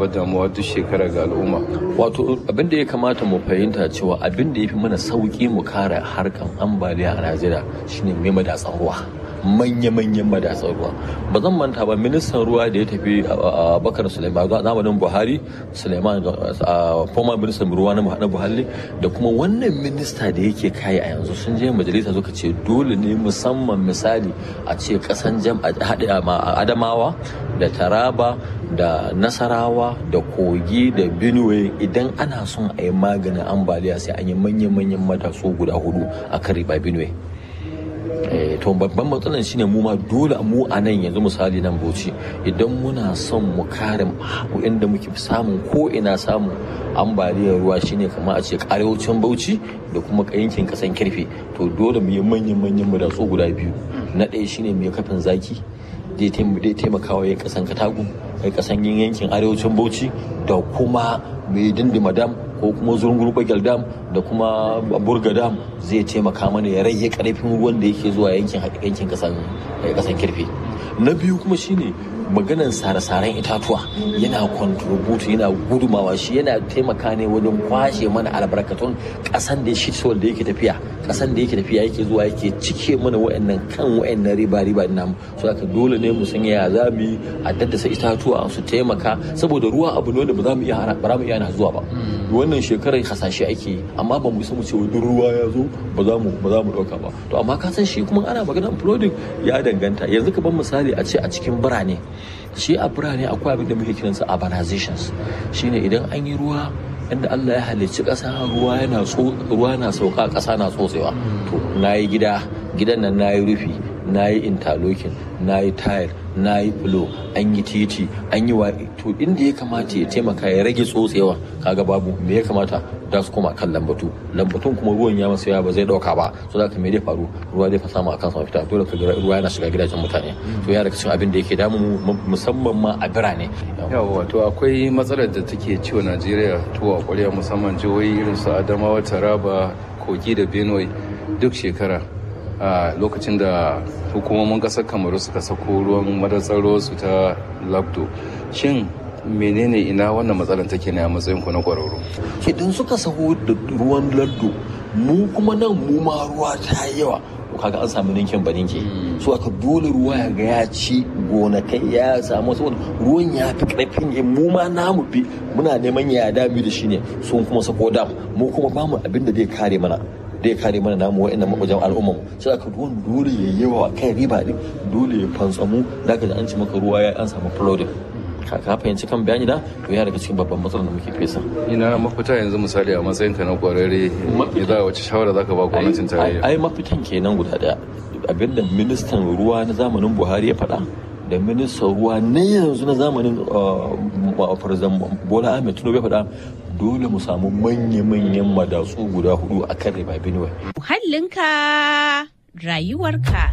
damuwa duk shekara ga al'umma wato abin da ya kamata mu fahimta cewa abin da ya fi mana sauki mu kare harkan ambaliya a najeriya shine mai madatsan ruwa manya-manyan madatsar ruwa ba zan manta ba ministan ruwa da ya tafi a bakar suleiman a zamanin buhari suleiman a former ministan ruwa na buhari da kuma wannan minista da yake kai a yanzu sun je majalisa suka ce dole ne musamman misali a ce kasan jam a adamawa da taraba da nasarawa da kogi da benue idan ana son a yi maganin ambaliya sai an yi manya-manyan matatsu guda hudu a kan riba benue to babban matsalar shine mu ma dole mu a nan yanzu misali nan bauchi idan muna son mu kare inda muke samun ko ina samun ambaliyar ruwa shine kamar a ce arewacin bauchi da kuma yankin kasan kirfe to dole mu yi manyan manyan madatsu guda biyu na ɗaya shine mai kafin zaki zai taimakawa ya kasan katagun ya kasan yin yankin arewacin bauchi da kuma mai dindima dam ko kuma zurungur bagel dam da kuma burga dam zai taimaka mana ya rage karfin ruwan da yake zuwa yankin yankin kasan kasan kirfe na biyu kuma shine maganan sare-saren itatuwa yana contribute yana gudumawa shi yana taimaka ne wajen kwashe mana albarkatun kasan da shi da yake tafiya kasan da yake tafiya yake zuwa yake cike mana wa'annan kan wa'annan riba riba din namu so haka dole ne mu san ya za mu yi a daddasa itatuwa su taimaka saboda ruwa abu ne da ba za mu iya ba mu iya na zuwa ba wannan shekarar hasashe ake yi amma ba mu san mu ce duk ruwa ya zo ba za mu ba za mu dauka ba to amma ka san shi kuma ana maganar flooding ya danganta yanzu ka ban misali a ce a cikin birane shi a birane akwai abin da muke kiransa urbanizations shine idan an yi ruwa inda Allah ya halicci ƙasa ruwa yana ruwa na sauka ƙasa na tsotsewa to nayi gida gidan nan nayi rufi nayi interlocking nayi tile nayi fulo an yi titi an yi wa to inda ya kamata ya taimaka ya rage tsotsewa kaga babu me ya kamata da su koma kan lambatu lambatun kuma ruwan ya masa yawa ba zai dauka ba so da me zai faru ruwa zai fa samu akan sa fita dole ka ruwa yana shiga gidajen mutane to ya daga cikin abin da yake damu musamman ma a birane yawa to akwai matsalar da take ciwo Najeriya to a ƙwarya musamman jihohi irin su Adamawa Taraba Kogi da Benue duk shekara a lokacin da hukumomin ƙasar Kamaru suka sako ruwan madatsar su ta Labdo shin menene ina wannan matsalar take ne a matsayin ku na kwararru idan suka saho da ruwan lardo mu kuma nan mu ma ruwa ta yawa kaga an samu ninkin baninke so aka dole ruwa ya ga ya ci gonakai ya samu saboda ruwan ya fi karfin yin mu ma namu bi muna neman ya dami da shi ne sun kuma sako dam mu kuma bamu abin da zai kare mana zai kare mana namu wa'annan mabajan al'umman sai aka ruwan dole ya yawa kai riba din dole ya fantsamu da ka an ci maka ruwa ya an samu flooding ka fahimci kan bayani da to ya daga cikin babban matsalar da muke fesa ina mafita yanzu misali a matsayin ka na kwararre idan wace shawara zaka ba gwamnatin tarayya ai mafitan kenan guda daya abinda ministan ruwa na zamanin Buhari ya faɗa da ministan ruwa na yanzu na zamanin farzan Bola Ahmed Tinubu ya faɗa dole mu samu manya-manyan madatsu guda hudu a kan riba Benue. Muhallinka rayuwarka.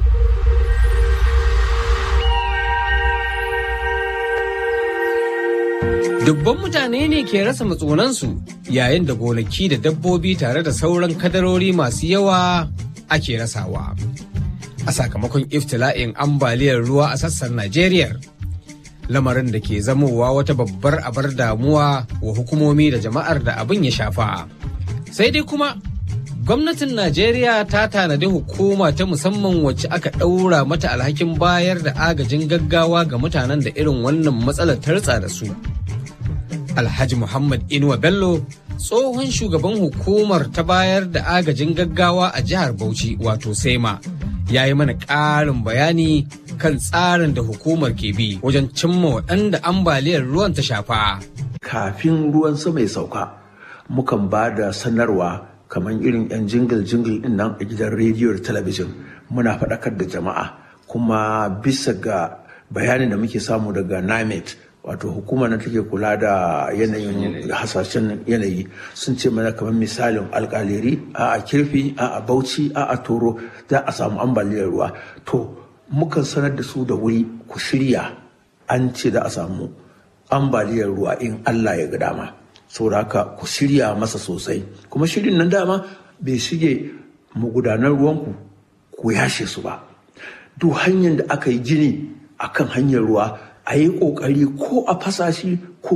Dubban mutane ne ke rasa matsunansu yayin da gonaki da dabbobi tare da sauran kadarori masu yawa ake rasawa. A sakamakon iftila'in ambaliyar ruwa a sassan Najeriya. Lamarin da ke zamowa wata babbar abar damuwa wa hukumomi da jama'ar da abin ya shafa. Sai dai kuma gwamnatin Najeriya ta tanadi hukuma ta musamman wacce aka ɗaura mata alhakin bayar da agajin gaggawa ga mutanen da irin wannan matsalar tartsa da su. Alhaji Muhammad Inuwa Bello tsohon shugaban hukumar ta bayar da agajin gaggawa a jihar Bauchi wato Sema ya yi mana ƙarin bayani kan tsarin da hukumar ke bi wajen cimma waɗanda ambaliyar ruwan ta shafa. Kafin ruwan sama ya sauka, mukan ba da sanarwa kamar irin 'yan jingil-jingil din nan a gidan rediyo da talabijin muna faɗakar da jama'a kuma bisa ga bayanin da muke samu daga NIMET wato hukumar na take kula da yanayin hasashen yanayi sun ce mana kamar misalin alkaleri a a kirfi a a bauchi a a toro za a samu ambaliyar ruwa to mukan sanar da su da wuri ku shirya an ce za a samu ambaliyar ruwa in allah ya ga dama saboda haka ku shirya masa sosai kuma shirin nan dama bai shige magudanar ruwanku ku yashe su ba duk hanyar da aka yi gini akan hanyar ruwa a yi ƙoƙari ko a fasashi ko